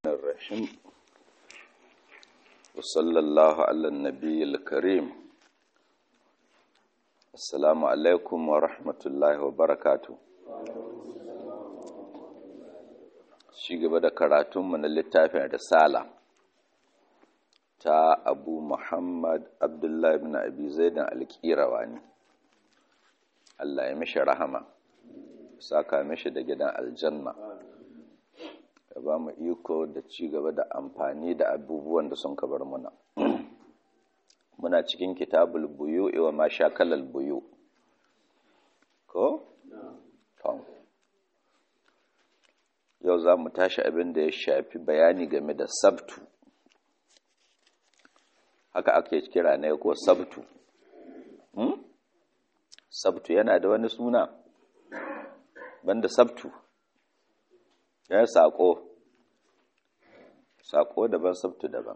الرحيم وصلى الله على النبي الكريم السلام عليكم ورحمة الله وبركاته shi gaba da karatunmu na littafin risala ta abu muhammad abdullahi ibn abi zaidan alƙirawani Allah ya mishi rahama saka mishi da gidan aljanna ya ba mu iko da ci gaba da amfani da abubuwan da sun kabar muna muna cikin kitabul buyu wa ma shakalal buyu ko? tom yau za mu tashi abin da ya shafi bayani game da sabtu haka ake kira ne ko sabtu hmm? sabtu yana da wani suna banda sabtu ya saƙo saƙo daban sabtu daban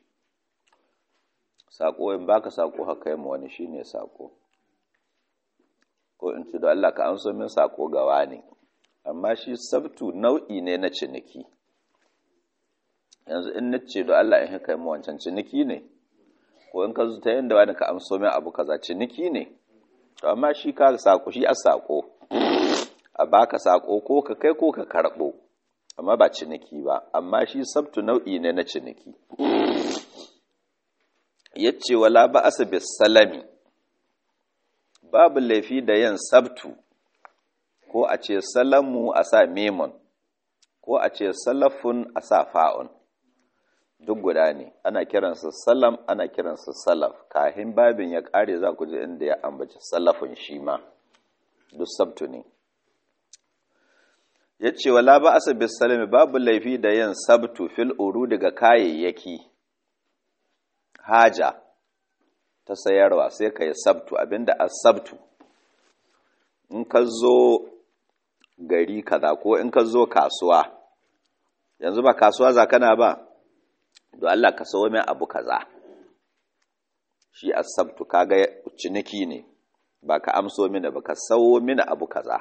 saƙo in baka saƙo haka yi wani shine saƙo ko in ci da Allah ka an so min saƙo gawa ne amma shi sabtu nau'i ne na ciniki yanzu in na ce da Allah in haka yi wancan ciniki ne ko in ka zuta yin da wani ka amso min abu kaza ciniki ne to amma shi ka saƙo shi a saƙo a baka saƙo ko ka kai ko ka karɓo amma ba ciniki ba amma shi sabtu nau'i ne na ciniki yace wala ba asabis salami babu laifi da yin sabtu ko a ce salamu a sa memon ko a ce salafun a sa fa'un duk guda ne ana kiransa salam ana kiransa salaf kahin babin ya ƙare za ku ji inda ya ambaci salafun shi ma duk sabtu ne ya ce wala ba asa bisalami babu laifi da yin sabtu fil uru daga kayayyaki haja ta sayarwa sai ka yi sabtu abinda a sabtu in ka zo gari kaza ko in ka zo kasuwa yanzu ba kasuwa za kana ba don Allah ka sawo min abu kaza shi a sabtu kaga ciniki ne ba ka amso mini ba ka sawo mini abu kaza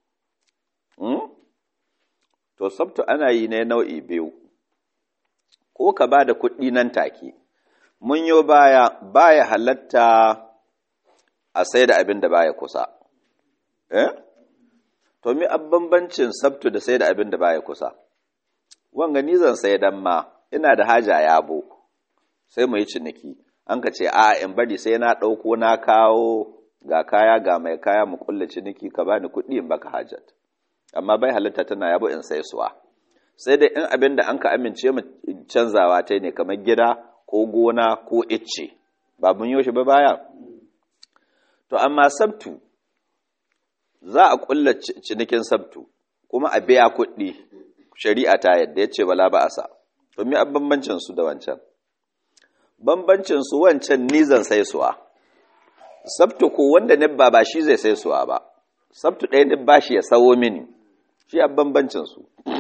to sabtu ana yi ne nau'i biyu ko ka ba da kuɗi nan take mun yi baya baya halatta a sai da abin da baya kusa eh to mi bambancin sabtu da sai da abin da baya kusa wanga ni zan sai dan ma ina da haja yabo sai mu yi ciniki an ka ce a in bari sai na ɗauko na kawo ga kaya ga mai kaya mu kulle ciniki ka bani kuɗi in baka hajat amma bai halitta tana yabo in sai suwa sai dai in abin da an ka amince mu canzawa ta ne kamar gida ko gona ko icce ba mun yi shi ba baya to amma sabtu za a kulla cinikin sabtu kuma a biya kuɗi shari'a ta yadda ya ce bala ba a sa to me bambancin su da wancan bambancin su wancan nizan sai suwa sabtu ko wanda ne ba ba shi zai sai suwa ba sabtu ɗaya ne ba shi ya sawo mini shi a bambancinsu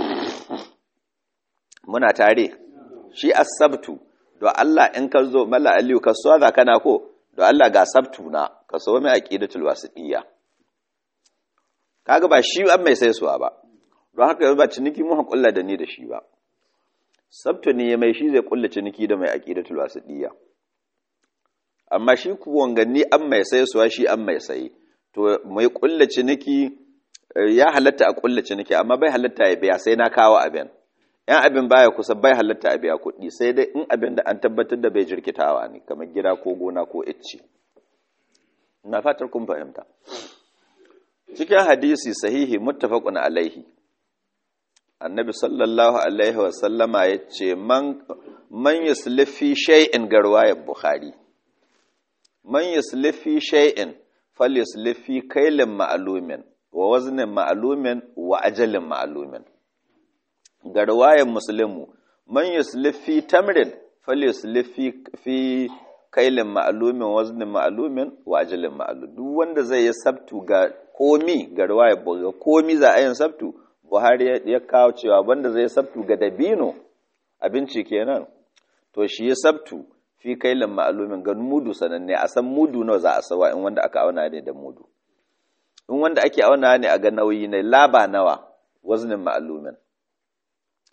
muna tare shi a sabtu do Allah in ka zo malla aliyu ka so za kana ko do Allah ga sabtu na ka so mai aqidatul wasitiyya kaga ba shi an mai sai suwa ba don haka ba ciniki mu hakulla da ni da shi ba sabtu ne ya mai shi zai kulla ciniki da mai aqidatul wasitiyya amma shi ku wanganni an mai sai suwa shi an mai sai to mai kulla ciniki ya halatta a kulla ciniki amma bai halatta ya biya sai na kawo abin yan abin baya kusa bai halatta a biya kuɗi sai dai in abin da an tabbatar da bai jirkitawa ne kamar gida ko gona ko icce na fatar kun fahimta cikin hadisi sahihi muttafaqun alaihi annabi sallallahu alaihi wa sallama yace man man yuslifi shay'in garwayat bukhari man yuslifi shay'in falyuslifi kailin ma'lumin wa waznin ma'lumin wa ajalin ma'lumin ga riwayar muslimu man yuslif fi tamrin falyuslif fi kailin ma'lumin waznin ma'lumin wa ajalin ma'lum duk wanda zai yi sabtu ga komi ga riwayar ga komi za a yin sabtu Buhari ya kawo cewa wanda zai sabtu ga dabino abinci kenan to shi ya sabtu fi kailin ma'lumin ga mudu sananne a san mudu nawa za a sawa in wanda aka auna ne da mudu in wanda ake auna ne a ga nauyi ne laba nawa waznin ma'lumin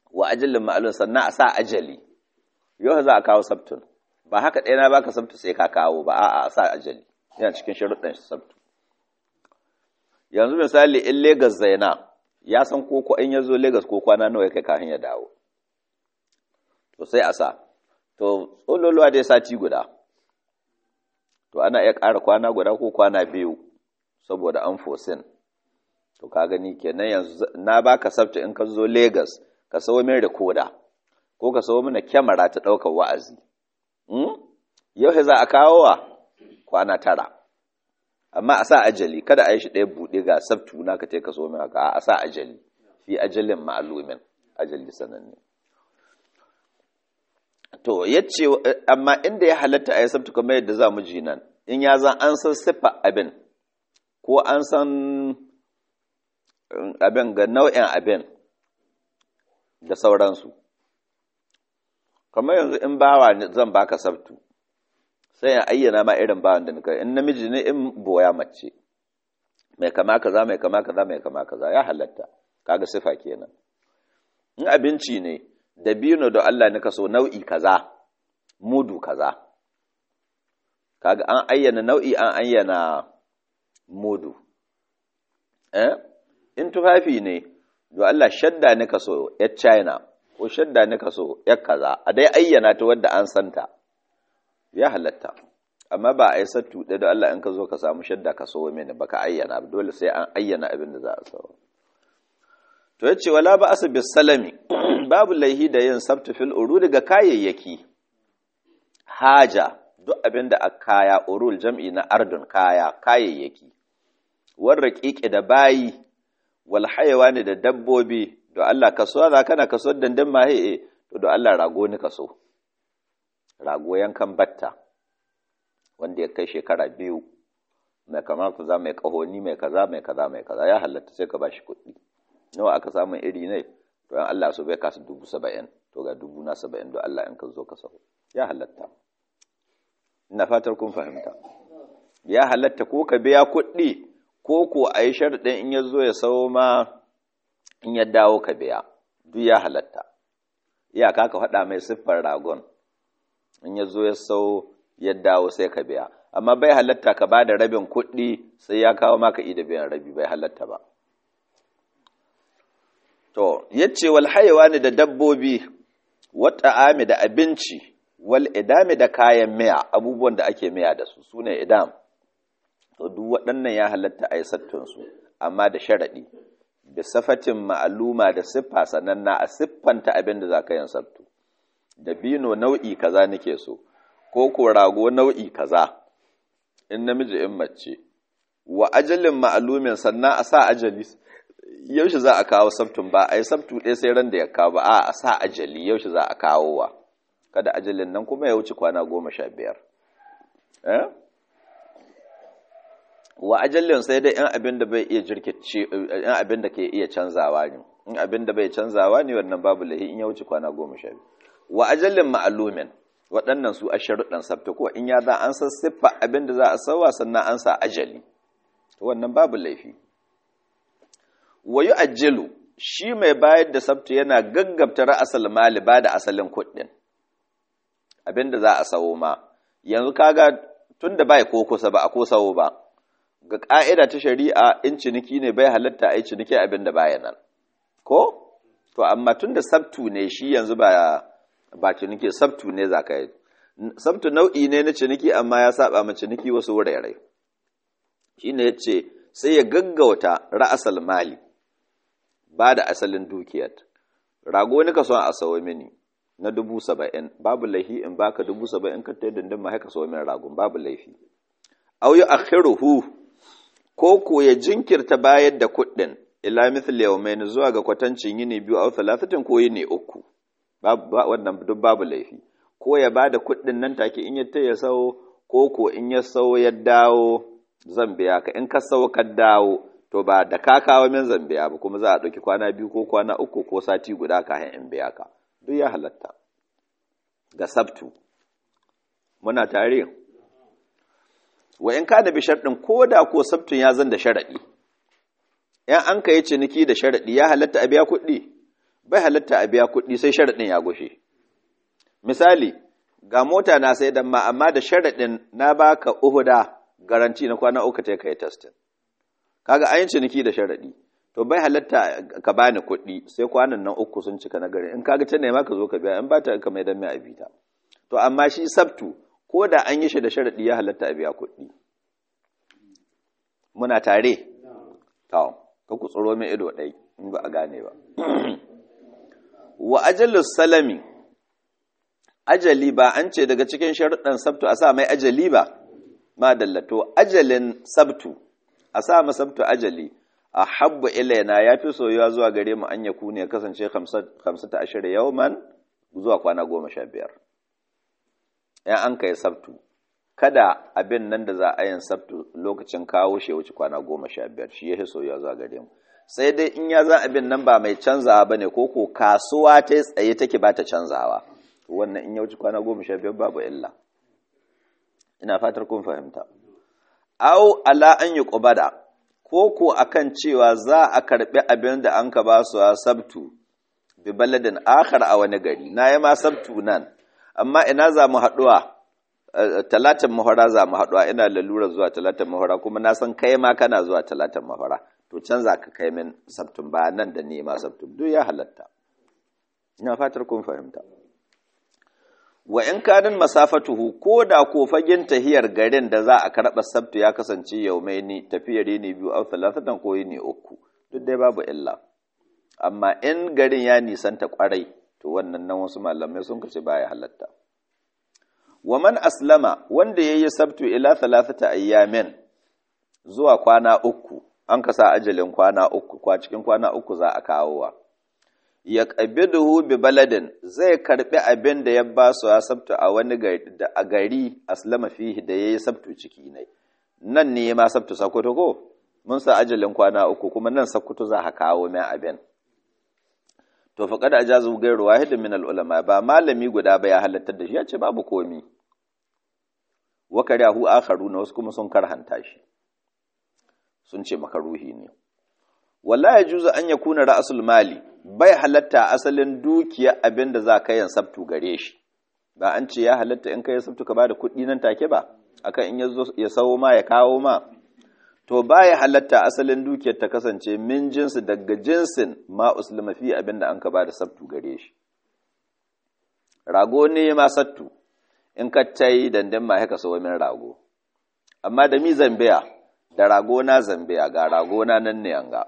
wa ajalin ma'alum sannan a sa ajali yau za a kawo sabtun ba haka ɗaya na baka sabtu sai ka kawo ba a'a a sa ajali yana cikin sharuɗin sabtu yanzu misali in Legas zaina ya san ko in ya zo Legas ko kwana nawa ya kai kafin ya dawo to sai a sa to tsololuwa dai sati guda to ana iya ƙara kwana guda ko kwana biyu saboda an fosin to ka gani kenan yanzu na baka sabta in ka zo Legas ka sawo min rikoda ko ka sawo mana kyamara ta ɗaukar wa'azi yau za a kawo wa kwana tara amma a sa ajali kada a yi shi ɗaya buɗe ga sabtu na ka ce ka so min haka a sa ajali fi ajalin ma'alumin ajali sananne to yace amma inda ya halatta a yi sabtu kamar yadda za mu ji nan in ya zan an san siffa abin ko an san abin ga nau'in abin da sauransu kamar yanzu in bawa zan baka sabtu sai in ayyana ma irin bawan da nika in namiji ne in boya mace mai kama kaza mai kama kaza mai kama kaza ya halatta kaga sifa kenan in abinci ne da biyu da Allah nika so nau'i kaza mudu kaza kaga an ayyana nau'i an ayyana mudu eh in tufafi ne do Allah shadda nika so ya China ko shadda nika so ya kaza a dai ayyana ta wadda an santa ya halatta amma ba a yi sattu ɗaya da Allah in ka zo ka samu shadda ka so mini baka ayyana dole sai an ayyana abin da za a sawa to ya ce wala ba asu bis salami babu laihi da yin sabtu fil uru daga kayayyaki haja duk abin da a kaya urul jam'i na ardun kaya kayayyaki warra ƙiƙe da bayi wal ne da dabbobi to Allah kasuwa za kana kasuwar dandan mahe to da Allah rago ni kaso rago yankan batta wanda ya kai shekara biyu mai kama kaza mai kahoni mai kaza mai kaza mai kaza ya halatta sai ka ba shi kuɗi nawa aka samu iri ne to yan Allah so bai kasu dubu saba'in to ga dubu na saba'in don Allah in ka zo ka saho ya halatta ina fatar kun fahimta ya halatta ko ka biya kuɗi ko ko a yi sharɗin in ya zo ya sawo ma in ya dawo ka biya duk ya halatta iyaka ka faɗa mai siffar ragon in ya zo ya sau ya dawo sai ka biya amma bai halatta ka ba da rabin kuɗi sai ya kawo maka ida biyan rabi bai halatta ba to yace wal ne da dabbobi wata ami da abinci wal idami da kayan miya abubuwan da ake miya da su sune idam to duk waɗannan ya halatta a yi sattunsu amma da sharaɗi da safatin ma'aluma da siffa sananna a siffanta abin da za ka yin sabtu da bino nau'i kaza nake so ko ko rago nau'i kaza in namiji in mace wa ajalin ma'alumin sannan a sa ajali yaushe za a kawo sabtun ba a yi sabtu ɗaya sai ran da ya kawo ba a a sa ajali yaushe za a kawo wa kada ajalin nan kuma ya wuce kwana goma sha biyar wa ajallin sai dai in abin da bai iya jirkice in abin da ke iya canzawa ne in abin da bai canzawa ne wannan babu lahi in ya wuce kwana goma sha biyu wa ajallin ma'alumin waɗannan su a sharuɗan sabta ko in ya za an san siffa abin da za a sauwa sannan an sa ajali to wannan babu laifi wa yu'ajjilu shi mai bayar da sabta yana gaggabta ra'asal mali ba da asalin kuɗin abin da za a sawo ma yanzu kaga tunda bai ko kusa ba a ko sawo ba ga ƙa'ida ta shari'a in ciniki ne bai halatta a yi ciniki abin da baya nan ko to amma tun da sabtu ne shi yanzu ba ba ciniki sabtu ne za ka yi sabtu nau'i ne na ciniki amma ya saba ma ciniki wasu wurare shi ne ya ce sai ya gaggauta ra'asal mali ba da asalin dukiyar rago ni ka son a sawo mini na dubu saba'in babu laifi in baka dubu saba'in ka ta dindin ma haka sawo min ragon babu laifi au yi akhiruhu ko ko ya jinkirta bayar da kuɗin ila mithli yawmayn zuwa ga kwatancin yini biyu aw thalathatin ko yini uku wannan duk babu laifi ko ya bada kuɗin nan take in ya ta ya sau ko ko in ya sau ya dawo zan biya ka in ka sau ka dawo to ba da ka kawo min zan biya ba kuma za a ɗauki kwana biyu ko kwana uku ko sati guda kafin in biya ka duk ya halatta ga sabtu muna tare wa in kana bi sharɗin ko da ko sabtun ya zan da sharaɗi ‘yan an ka yi ciniki da sharaɗi ya halatta a biya kuɗi bai halatta a biya kuɗi sai sharaɗin ya gushe misali ga mota na sai da ma amma da sharaɗin na baka uhuda garanti na kwana uku ta kai testin kaga an yi ciniki da sharaɗi to bai halatta ka bani kuɗi sai kwanan nan uku sun cika na gari in kaga ta nema ka zo ka biya in ba ta ka mai dan mai abita to amma shi sabtu ko da an yi shi da sharaɗi ya halatta a biya kuɗi muna tare to ka ku tsoro mai ido ɗai in ba a gane ba wa ajalus salami ajali ba an ce daga cikin sharuɗan sabtu a sa mai ajali ba ma dallato ajalin sabtu a sa ma sabtu ajali a habba ilaina ya fi soyuwa zuwa gare mu an yaku ne kasance hamsata ashirin yawman zuwa kwana goma sha biyar ‘yan an kai sabtu kada abin nan da za a yin sabtu lokacin kawo shi wuce kwana goma sha biyar shi ya fi soyuwa zuwa gare mu sai dai in ya za abin nan ba mai canzawa ba ne ko ko kasuwa ta tsaye take ba ta canzawa wannan in ya wuce kwana goma sha biyar babu illa ina fatar kun fahimta au ala an yi ƙubada ko ko akan cewa za a karɓi abin da an ka ba su a sabtu bi baladin akhar a wani gari na yi ma sabtu nan amma ina za mu haɗuwa talatin mahara za mu haɗuwa ina lalura zuwa talatin mahara kuma na san kai ma kana zuwa talatin mahara to can za ka kai min sabtun ba nan da nema sabtun duk ya halatta ina fatar kun fahimta wa in kanin masafatuhu ko da ko fagen tahiyar garin da za a karɓa sabtu ya kasance yaumai ni tafiyar ne biyu a talatatan ko ne uku duk dai babu illa amma in garin ya nisanta kwarai to wannan nan wasu malamai sun kace baya halatta wa man aslama wanda yayi sabtu ila thalathata ayyamin zuwa kwana uku an kasa ajalin kwana uku kwa cikin kwana uku za a kawowa ya qabiduhu bi baladin zai karbi abin da ya ba su sabtu a wani gari da a gari aslama fihi da yayi sabtu ciki ne nan ne ma sabtu sakoto ko mun sa ajalin kwana uku kuma nan sakoto za ka kawo mai abin to faqad ajazu ghayru wahid min al-ulama ba malami guda ba ya halatta da shi ya ce babu komi wa karihu akharuna wasu kuma sun karhanta shi sun ce makaruhi ne wallahi yajuzu an yakuna ra'sul mali bai halatta asalin dukiya abinda za ka yin sabtu gare shi ba an ce ya halatta in ka yi sabtu ka bada kuɗi nan take ba akan in yazo ya sawo ma ya kawo ma to baya halatta asalin dukiyar ta kasance min jinsi daga jinsin ma uslima fi abinda an ka bada sabtu gare shi rago ne ma sattu in ka tai dandan ma haka sawo min rago amma da mi zambiya da rago na zambiya ga rago na nan ne anga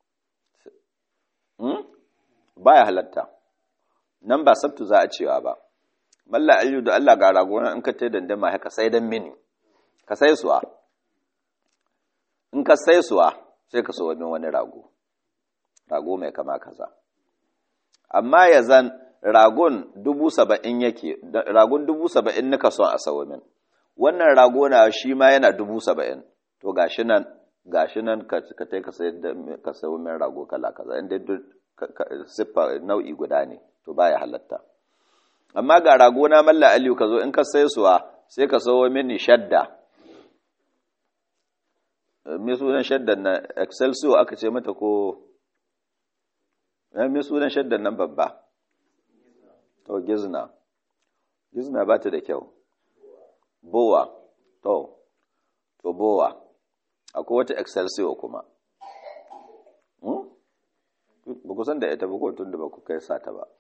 hmm? baya halatta nan ba sabtu za a cewa ba malla aliyu da Allah ga rago na in ka tai dandan ma haka sai dan mini ka sai suwa in ka sai suwa sai ka so wani wani rago rago mai kama kaza amma ya zan ragon dubu saba'in yake ragon dubu saba'in nika son a sawo min wannan rago na shi ma yana dubu saba'in to gashi nan gashi nan ka ka ka sayar da ka sayo min rago kala kaza inda duk siffa nau'i guda ne to baya halatta amma ga rago na malla aliyu ka zo in ka sai suwa sai ka sawo mini shadda me sunan shaddan nan excelsior aka ce mata ko me sunan shaddan nan babba to gizna gizna ba ta da kyau bowa to to bowa akwai wata excelsior kuma ba ku san da ita ba ko tun da ba ku kai sata ba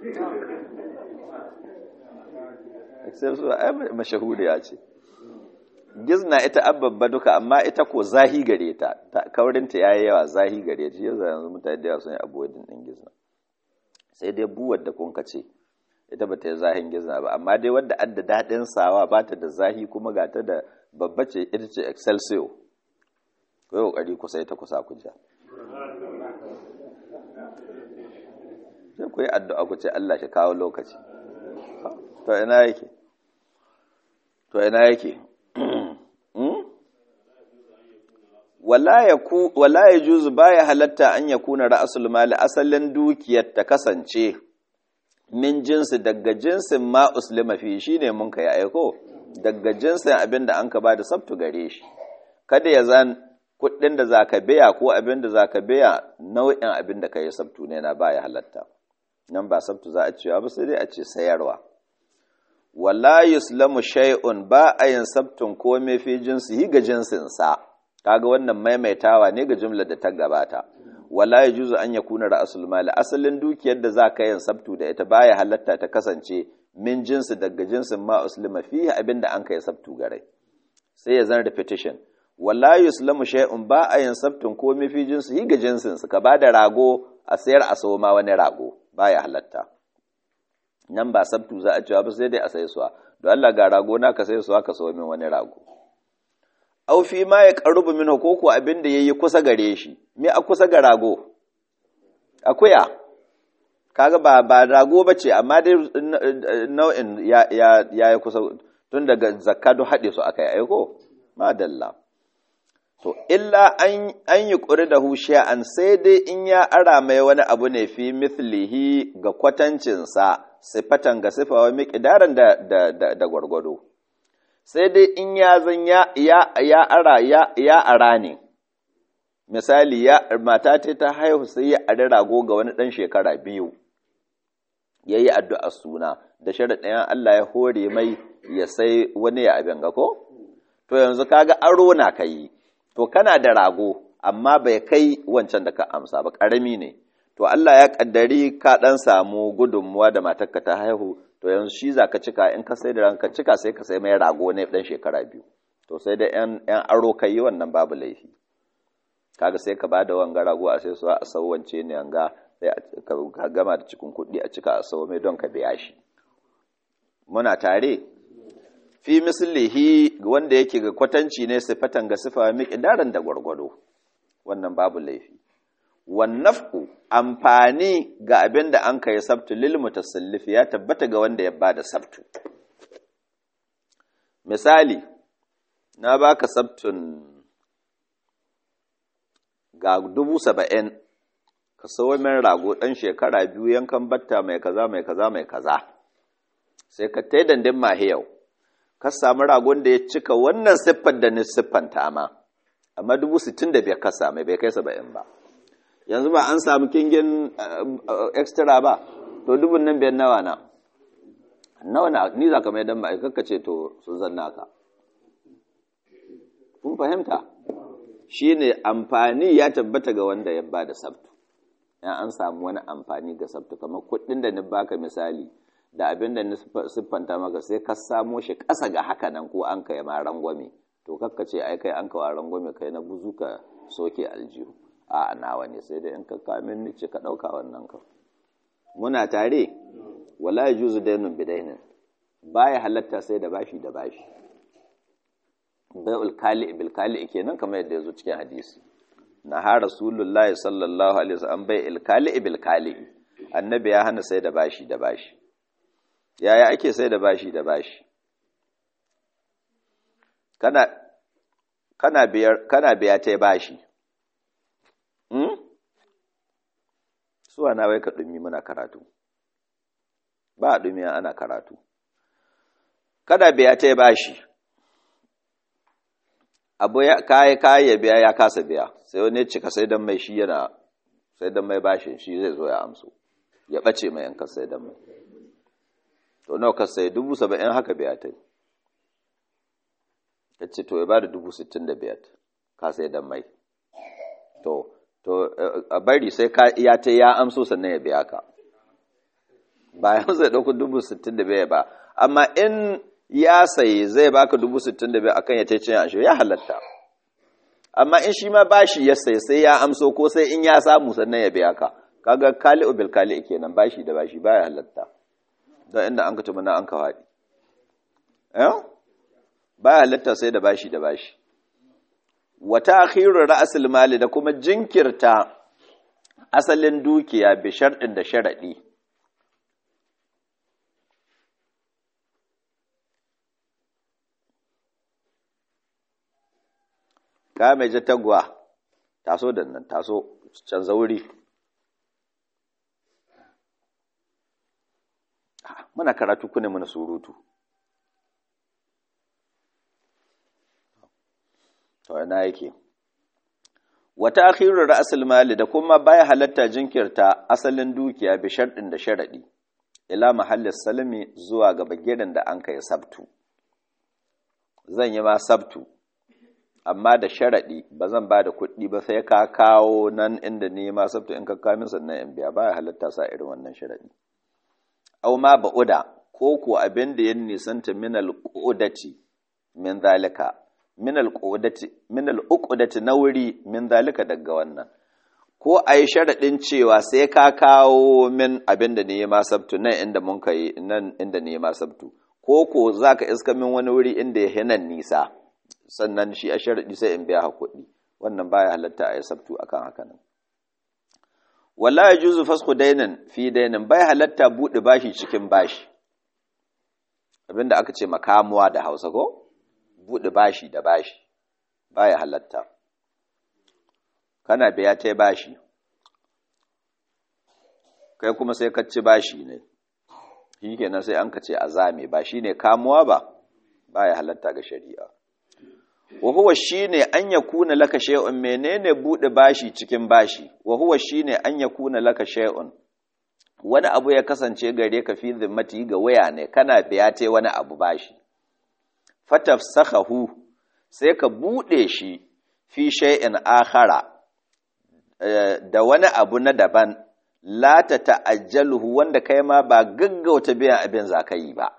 excelsior ai mashahuriya ce gizna ita ababba duka amma ita ko zahi gare ta kaurinta ya yi yawa zahi gare ta yanzu yanzu mutane da yawa sun yi abuwadin ɗin gizna sai dai buwar da kun ce ita ba ta yi zahin gizna ba amma dai wadda adda daɗin sawa ba ta da zahi kuma ga ta da babba ce ita ce excelsior ku yi ƙoƙari kusa ita kusa ku ja sai ku yi addu'a ku ce Allah shi kawo lokaci to ina yake to ina yake wala ya juzu baya halatta an ya kuna ra'asul mali asalin dukiyar ta kasance min jinsi daga jinsin ma uslima fi shine mun kai aiko daga jinsin abin da an ka bada sabtu gare shi kada ya zan kuɗin da zaka biya ko abin da zaka biya nau'in abin da kai sabtu ne na baya halatta nan ba sabtu za a cewa ba sai dai a ce sayarwa wala yuslamu shay'un ba a yin sabtun komai fi jinsi ga jinsin sa kaga wannan maimaitawa ne ga jumlar da ta gabata wala yajuzu an yakuna ra'sul mali asalin dukiyar da za ka yin sabtu da ita baya halatta ta kasance min jinsi daga jinsin ma uslima fihi abinda an kai sabtu gare sai ya zan repetition wala yuslamu shay'un ba a yin sabtun komai fi jinsi ga jinsin su ka bada rago a sayar a sawo ma wani rago baya halatta nan ba sabtu za a cewa ba sai dai a sai suwa don Allah ga rago na ka sai suwa ka sawo min wani rago au fi ma ya qarubu min ko ko abin da yayi kusa gare shi me a kusa ga rago akuya kaga ba ba rago bace amma dai nau'in ya ya ya kusa tun daga zakka do hade su akai aiko madalla to illa an an yi ƙuri da an sai dai in ya ara mai wani abu ne fi mithlihi ga kwatancinsa sifatan ga sifawa miƙidaran da, da, da, da gwargwado sai dai in ya zan ya, ya, ya ara ya, ya ara ne misali ya mata ce ta haihu sai ya ari rago ga wani ɗan shekara biyu ya yi addu'a suna da sharaɗin Allah ya hore mai ya sai wani ya abin ga ko to yanzu kaga aro na ka yi to kana da rago amma bai kai wancan da ka amsa ba ƙarami ne to Allah ya ƙaddari ka ɗan samu gudunmuwa da matarka ta haihu to yanzu shi za ka cika in ka sai da ranka cika sai ka sai mai rago ne ɗan shekara biyu to sai da ‘yan aro ka yi wannan babu laifi kaga sai ka bada wanga rago a sai su a sauwance ne yanga sai ka gama da cikin kuɗi a cika a sau mai don ka biya shi muna tare fi mislihi wanda yake ga kwatanci ne sifatan ga sifa miqdaran da gwargwado wannan babu laifi wan naf'u amfani ga abin da an kai sabtu lil mutasallif ya tabbata ga wanda ya bada sabtu misali na baka sabtun ga dubu saba'in ka sawo min rago ɗan shekara biyu yankan batta mai kaza mai kaza mai kaza sai ka tai dandin mahiyau ka samu ragon da ya cika wannan siffar da ni siffanta ma amma dubu sittin da biyar ka same bai kai saba'in ba yanzu ba an samu kingin extra ba to dubun nan biyar nawa na nawa na ni za ka mai dan ma'aikaka ce to sun zanna ka kun fahimta shi ne amfani ya tabbata ga wanda ya ba da sabtu yan an samu wani amfani ga sabtu kamar kuɗin da ni baka misali da abin da siffanta maka sai ka samo shi ƙasa ga haka nan ko an kai ma rangwame to kakka ce ai kai an kawo rangwame kai na buzu ka soke aljihu a nawa ne sai dai in ka kamin ni ce ka ɗauka wannan ka muna tare wala yajuzu dainun bidainin baya halatta sai da bashi da bashi bai'ul kali bil kali kenan kamar yadda yazo cikin hadisi na ha rasulullahi sallallahu alaihi wasallam bai'il kali bil kali annabi ya hana sai da bashi da bashi yaya ake sai da bashi da bashi kana kana biyar kana biya ta bashi hmm suwa na wai ka dumi muna karatu ba dumi ana karatu kana biya ta bashi abu ya kayi kayi ya biya ya kasa biya sai wani cika sai dan mai shi yana sai dan mai bashin shi zai zo ya amso ya bace mai yanka sai dan mai to nawa ka sai dubu saba'in haka biya ta ya ce to ya ba da dubu sittin da biyar ka sai dan mai to to a bari sai ka ya ta ya amso sannan ya biya ka bayan zai ɗauki dubu sittin da biyar ba amma in ya sayi zai baka dubu sittin da biyar akan ya ta cin ashe ya halatta amma in shi ma bashi ya sayi sai ya amso ko sai in ya samu sannan ya biya ka kaga kali bil kali kenan bashi da bashi baya halatta don inda an ka tuma na an ka faɗi eh baya halatta sai da bashi da bashi wa ta'khiru ra'sil mali da kuma jinkirta asalin dukiya bi sharɗin da sharadi ka mai jatagwa taso da nan taso canza wuri muna karatu kune muna surutu to ina yake wata akhirar ra'asul mali da kuma baya halatta jinkirta asalin dukiya bi sharɗin da sharaɗi ila mahallin salami zuwa ga bagiran da an kai sabtu zan yi ma sabtu amma da sharaɗi ba zan ba da kuɗi ba sai ka kawo nan inda ni ma sabtu in ka kamin sannan in biya baya halatta sa irin wannan sharaɗi au ma ba'uda ko ko abin da ya nisanta min al-qudati min zalika min al-qudati min al-uqdati na wuri min zalika daga wannan ko a yi sharaɗin cewa sai ka kawo min abin da ne ma sabtu nan inda mun kai nan inda ne ma sabtu ko ko za ka iska min wani wuri inda ya hinan nisa sannan shi a sharaɗi sai in biya kuɗi wannan baya halatta a yi sabtu akan haka nan wala ya juzu fasku dainin fi dainin bai halatta buɗe bashi cikin bashi abinda aka ce makamuwa da hausa ko buɗe bashi da bashi baya halatta kana biya ta bashi kai kuma sai ka ci bashi ne shi kenan sai an ka ce azame ba shi ne kamuwa ba baya halatta ga shari'a wa huwa shine an yakuna laka shay'un menene bude bashi cikin bashi wa huwa shine an yakuna laka shay'un wani abu ya kasance gare ka fi zimmati ga waya ne kana biya te wani abu bashi fatafsakhahu sai ka bude shi fi shay'in akhara da wani abu na daban la ta ta'ajjaluhu wanda kai ma ba gaggauta biyan abin zakai ba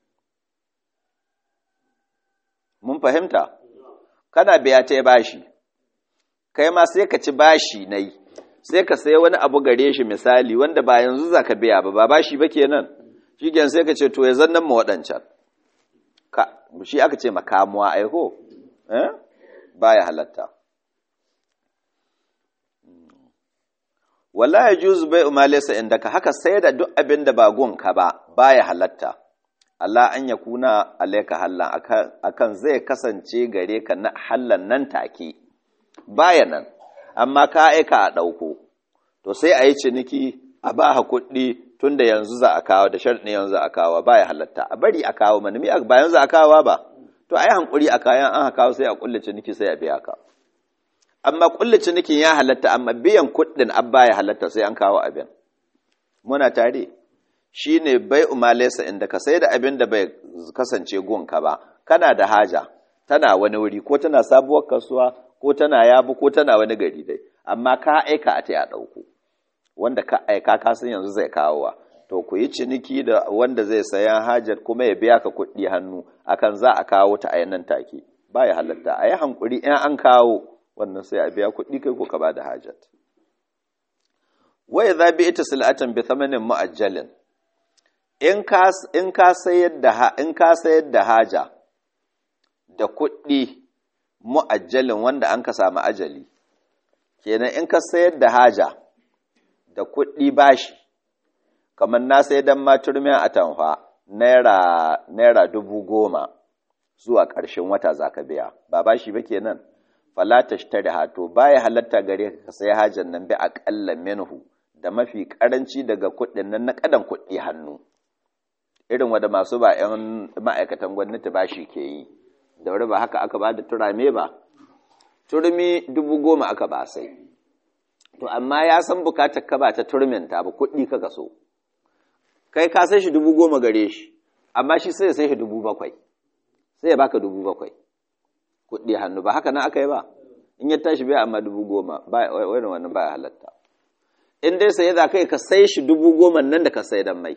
mun fahimta kana biya ta bashi kai ma sai ka ci bashi nai sai ka sai wani abu gare shi misali wanda ba yanzu za ka biya ba ba bashi ba kenan shi gen sai ka ce to ya zannan ma waɗancan shi aka ce makamuwa aiko eh baya halatta wala ya juzu bai umalesa inda ka haka sai da duk abin da ba gunka ba baya halatta Allah an ya kuna alaika hallan akan zai kasance gare ka na hallan nan take baya nan amma ka aika a ɗauko to sai a yi ciniki a ba ha kuɗi tun da yanzu za a kawo da sharɗin yanzu za a kawo baya halatta a bari a kawo mana mi ba yanzu a kawo ba to a yi hankuri a kayan an kawo sai a kulle ciniki sai a biya ka amma kulle cinikin ya halatta amma biyan kuɗin an baya halatta sai an kawo abin muna tare shi ne bai umalesa inda ka sai da abin da bai kasance gunka ba kana da haja tana wani wuri ko tana sabuwar kasuwa ko tana yabu ko tana wani gari dai amma ka aika a ta ɗauko wanda ka aika ka san yanzu zai kawowa to ku yi ciniki da wanda zai sayan hajar kuma ya biya ka kuɗi hannu akan za a kawo ta a nan take ba ya halatta a yi hankuri in an kawo wannan sai a biya kuɗi kai ko ka ba da hajat wai za bi ita sil'atan bi thamanin mu'ajjalin in ka in ka sayar da in ka sayar da haja da kuɗi mu'ajjalin wanda an ka samu ajali kenan in ka sayar da haja da kuɗi bashi kamar na sai dan maturmiyan atamfa naira naira dubu goma zuwa ƙarshen wata za ka biya ba bashi ba kenan fala tashtari hato baya halatta gare ka sai hajan nan bi aqalla minhu da mafi karanci daga kuɗin nan na kadan kuɗi hannu irin wanda masu ba 'yan ma'aikatan gwamnati bashi ke yi da wuri ba haka aka ba da turame ba turmi dubu goma aka ba sai to amma ya san bukatar ka ba ta turminta ba kuɗi ka so kai ka sai shi dubu goma gare shi amma shi sai ya sai shi dubu bakwai sai ya baka dubu bakwai kuɗi hannu ba haka nan aka yi ba in ya tashi bai amma dubu goma ba wani wannan ba halatta in dai sai za kai ka sai shi dubu goma nan da ka sai dan mai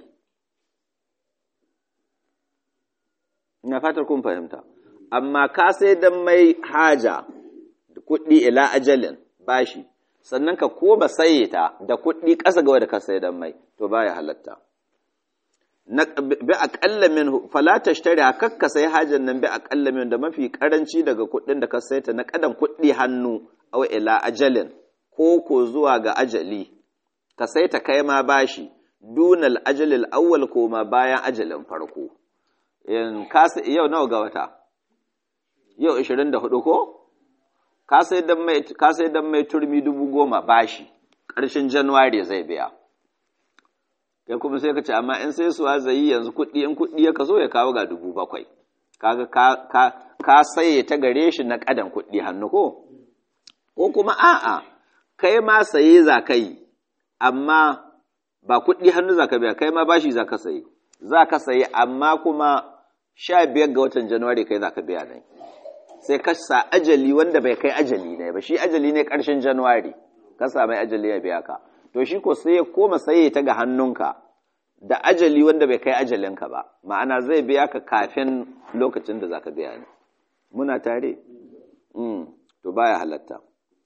ina fatar kun fahimta amma ka sai dan mai haja da kuɗi ila ajalin bashi sannan ka koma saye ta da kuɗi ƙasa ga da ka sai dan mai to baya halatta na bi aqalla min fala tashtari kakka sai hajan nan bi aqalla min da mafi karanci daga kuɗin da ka sai ta na kadan kuɗi hannu aw ila ajalin ko ko zuwa ga ajali ka sai ta kai ma bashi dunal ajalil awwal ko ma bayan ajalin farko in ka yau nawa ga wata yau 24 ko ka sai dan mai ka sai dan mai turmi dubu goma bashi ƙarshen january zai biya kai kuma sai ka ce amma in sai suwa zai yi yanzu kuɗi in kuɗi ya kaso ya kawo ga dubu bakwai kaga ka ka ka saye ta gare shi na ƙadan kuɗi hannu ko ko kuma a'a kai ma saye za ka yi amma ba kuɗi hannu za ka biya kai ma bashi za ka sayi za ka sayi amma kuma sha biyar ga watan januwari kai za ka biya ne sai ka sa ajali wanda bai kai ajali ne ba shi ajali ne ƙarshen januwari ka sa mai ajali ya biya ka to shi ko sai ya koma saye ta ga hannunka da ajali wanda bai kai ajalinka ba ma'ana zai biya ka kafin lokacin da za ka biya ne muna tare to baya halatta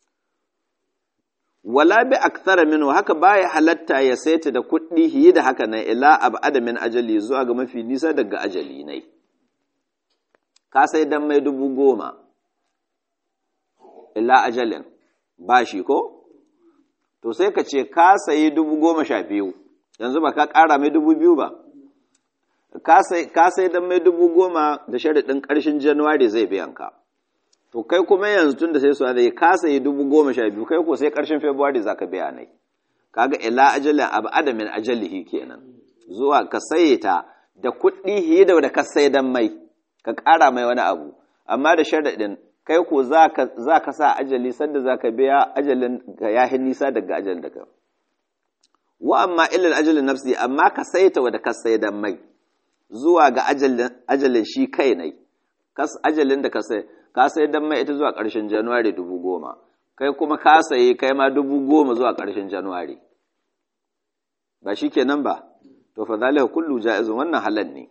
wala bi akthara minhu haka baya halatta ya saita da kuɗi hiyi da haka nan ila abada min ajali zuwa ga mafi nisa daga ajali ne ka sai dan mai dubu goma ila ajalin ba shi ko to sai ka ce ka sayi dubu goma sha biyu yanzu ba ka ƙara mai dubu biyu ba ka sai dan mai dubu goma da sharaɗin ƙarshen januwari zai biyan ka to kai kuma yanzu tun da sai su da ka sayi dubu goma sha biyu kai ko sai ƙarshen february za ka biya nai kaga ila ajalin abu adamin ajalihi kenan zuwa ka saye ta da kuɗi hiye da ka sai dan mai ka ƙara mai wani abu amma da sharaɗin kai ko za ka sa ajali sanda za ka biya ajalin ga yahi nisa daga ajalin da ka wa amma ilal ajalin nafsi amma ka saita wa da ka sai dan mai zuwa ga ajalin shi kai ne ajalin da ka sai ka sai dan mai ita zuwa ƙarshen januwari dubu goma kai kuma ka sayi kai ma dubu goma zuwa ƙarshen januwari ba shi kenan ba to fa zalika kullu ja'izun wannan halal ne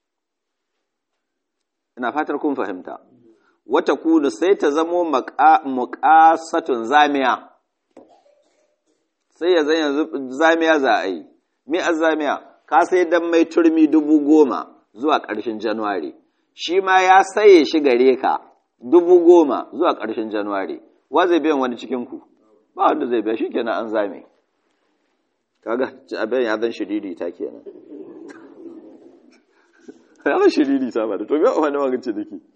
ina fatar kun fahimta wata kunu sai ta zamo muqasatun zamiya sai ya zan yanzu zamiya za a yi me azamiya ka sai dan mai turmi dubu goma zuwa ƙarshen januwari shi ma ya saye shi gare ka dubu goma zuwa ƙarshen januwari wa zai biyan wani cikinku ba wanda zai biya shi kenan an zame kaga abin ya zan shiriri ta kenan ya zan shiriri ta ba da to biya wani magance da ke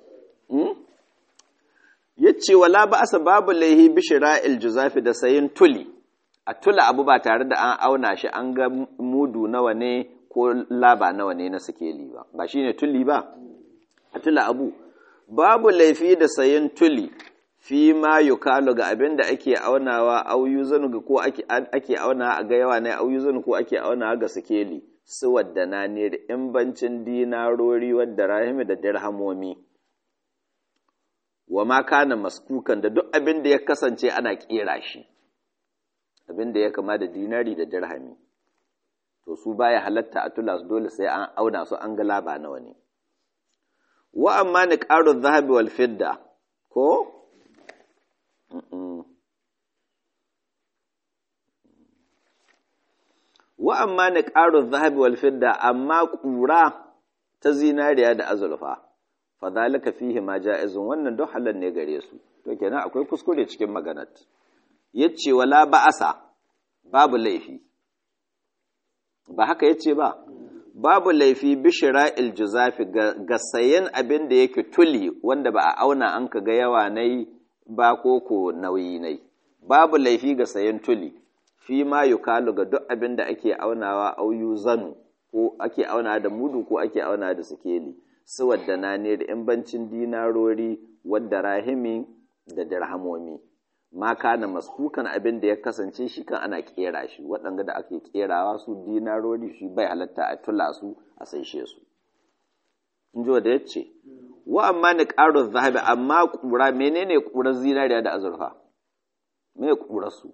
ya ce wala ba asa babu laihi bishira iljuzafi da sayin tuli a tula abu ba tare da an auna shi an ga mudu nawa ne ko laba nawa ne na sikeli ba ba shi ne tuli ba a tula abu babu laifi da sayin tuli fi ma yukalu ga abin da ake aunawa auyu zanu ga ko ake auna a ga yawa ne auyu zanu ko ake auna ga sikeli su wadda na ne da in bancin dinarori wadda rahimi da dirhamomi wa ma kana maskukan da duk abin da ya kasance ana kera shi abin da ya kama da dinari da dirhami to su baya halatta a tula su dole sai an auna su an ga laba nawa ne wa amma ni ƙaru zahabi wal fidda ko wa amma ni ƙaru zahabi wal fidda amma ƙura ta zinariya da azurfa fa zalika fihi ma ja'izun wannan duk halal ne gare su to kenan akwai kuskure cikin maganat yace wala ba'asa babu laifi ba haka yace ba babu laifi bishira iljuzafi ga sayen abin da yake tuli wanda ba a auna an ka ga yawa nai ba ko ko nauyi nai babu laifi ga sayen tuli fi ma yukalu ga duk abin da ake aunawa auyu zanu ko ake auna da mudu ko ake auna da sikeli su wadda na ne da in bancin dinarori wadda rahimi da dirhamomi ma kana maskukan abin da ya kasance shi kan ana kera shi waɗanda da ake kerawa su dinarori shi bai halatta a tula su a saishe su in ji da ya ce wa amma ni ƙaro zahabi amma ƙura menene ƙurar zinariya da azurfa me ƙurar su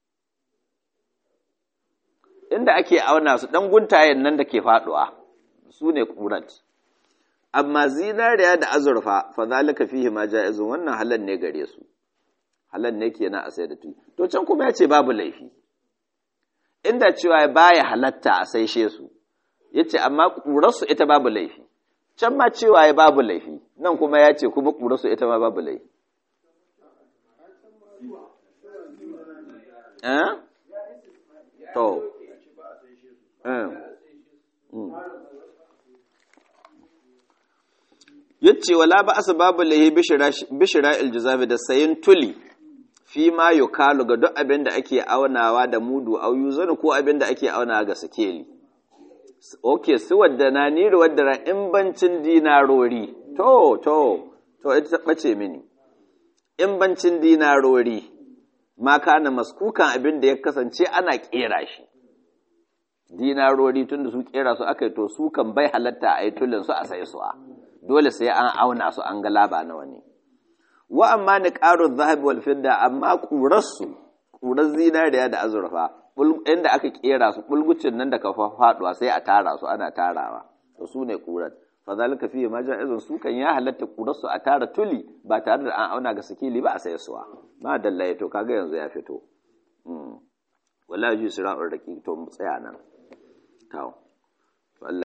inda ake auna su ɗan guntayen nan da ke faɗuwa su ne ƙurat amma zinariya da azurfa fa zalika fihi ma ja'izun wannan halal ne gare su halal ne kenan a sai da tu to can kuma ya ce babu laifi inda cewa baya halatta a saishe su yace amma ƙurarsu ita babu laifi can ma cewa ya babu laifi nan kuma ya ce kuma ƙurarsu ita ma babu laifi eh to yace wala ba asbabu lahi bishira iljizabi da sayin tuli fi ma yukalu ga duk abin da ake aunawa da mudu au yuzanu ko abin da ake aunawa ga sikeli okay su wadda na niri wadda in bancin dinarori to to to ita ta bace mini in bancin dinarori ma kana maskukan abin da ya kasance ana kera shi dinarori tun da su kera su aka yi to su kan bai halatta a yi tulin su a sai suwa dole sai an auna su an ga laba nawa ne wa amma ni ƙaro zahabi wal fidda amma ƙurar su ƙurar zinariya da azurfa inda aka kera su bulgucin nan da ka faduwa sai a tara su ana tarawa to su ne ƙurar fa zalika fiye ma ja'izun su kan ya halatta ƙurar su a tara tuli ba tare da an auna ga sikili ba a sai suwa ma dallaye to kaga yanzu ya fito wala ji sira'ur raqi to mu tsaya nan tawo